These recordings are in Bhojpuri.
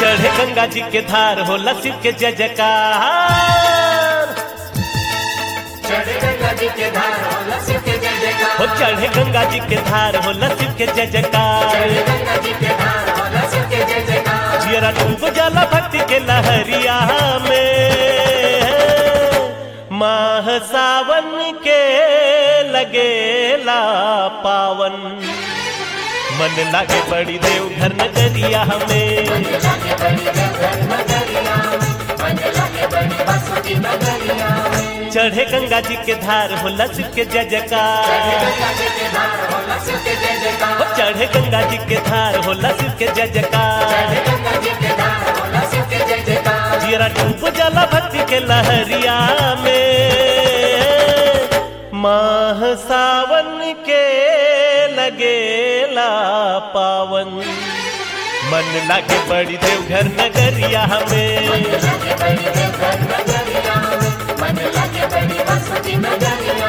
चढ़े गंगा जी के धार होला शिव के जय जयकार चढ़े गंगा जी के धार होला शिव के जय जयकार हो चढ़े गंगा जी के धार होला शिव के जय जयकार चढ़े गंगा जी के धार होला शिव के जय जयकार जियरा डूब जाला भक्ति के लहरिया में माह सावन के लगेला पावन मन लागे बड़ी देव घर नगरिया में लागे बड़ी देवघर नगरिया मन लागे बड़ी बसुकी नगरिया चढ़े गंगा जी के धार होला शिव के जय जयकार गंगा जी के धार होला शिव के जय जयकार हो चढ़े गंगा जी के धार होला शिव के जय जयकार चढ़े गंगा जी के धार होला शिव के जय जयकार जियरा डूब जाला भक्ति के लहरिया में माह सावन के लगेला पावन मन लागे बड़ी देवघर नगरिया में लागे बड़ी देवघर नगरिया मन लागे बड़ी बसुकी नगरिया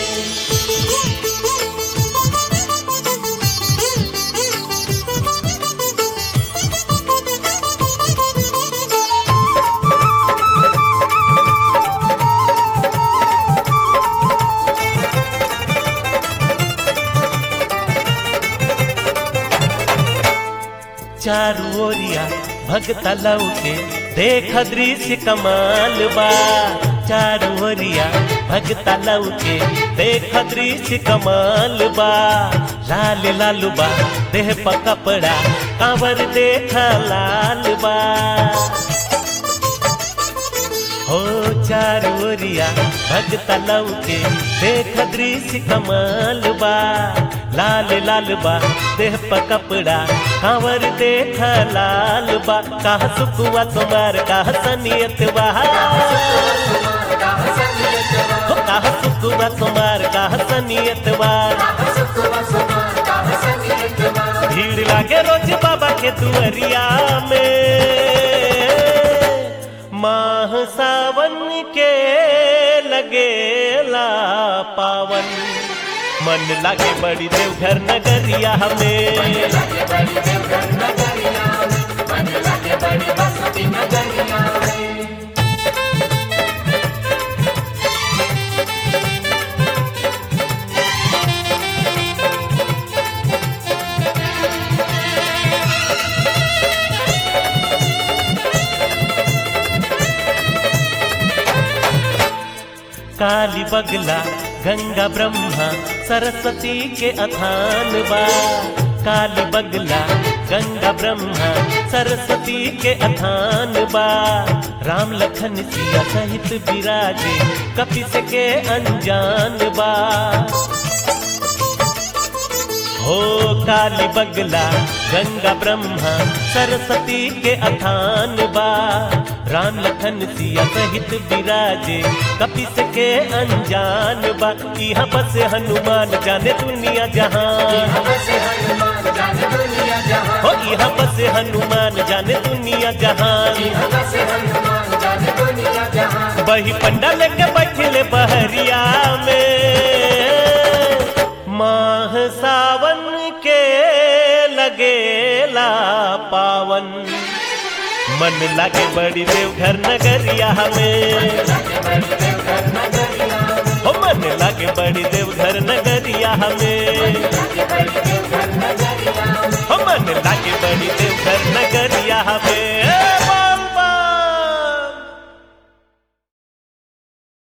चारू ओरिया भगता लौके देख दृश्य कमाल बा चारू ओरिया भगता लौके देख दृश्य कमाल बा लाल लाल बा देह पर कपड़ा कांवर देख लाल बा हो चारू ओरिया भगता लौके देख दृश्य कमाल बा लाल लाल बा देह पर कपड़ा कांवर देख लाल बा काह सुकुआ तुम्हार काह सनियत बा हो काह सुकुआ तुम्हार काह सनियत बा भीड़ लागे रोज बाबा के दुअरिया में माह सावन के लगेला पावन मन लागे बड़ी देवघर नगरिया में काली बगला गंगा ब्रह्मा सरस्वती के अथान बा काली बगला गंगा ब्रह्मा सरस्वती के अथान बा राम लखन सिया सहित विराजे कपिस के अनजान बा हो काली बगला गंगा ब्रह्मा सरस्वती के अथान बा राम लखन सिया सहित विराजे कपिस के अनजान बा यहाँ बस हनुमान जाने दुनिया जहान हो यहाँ बस हनुमान जाने दुनिया जहान वही पंडा लेके बैठले बहरिया में माह सावन के लगेला पावन मन लागे बड़ी देवघर नगरिया में हो मन लागे बड़ी देवघर नगरिया में हो मन लागे बड़ी देवघर नगरिया में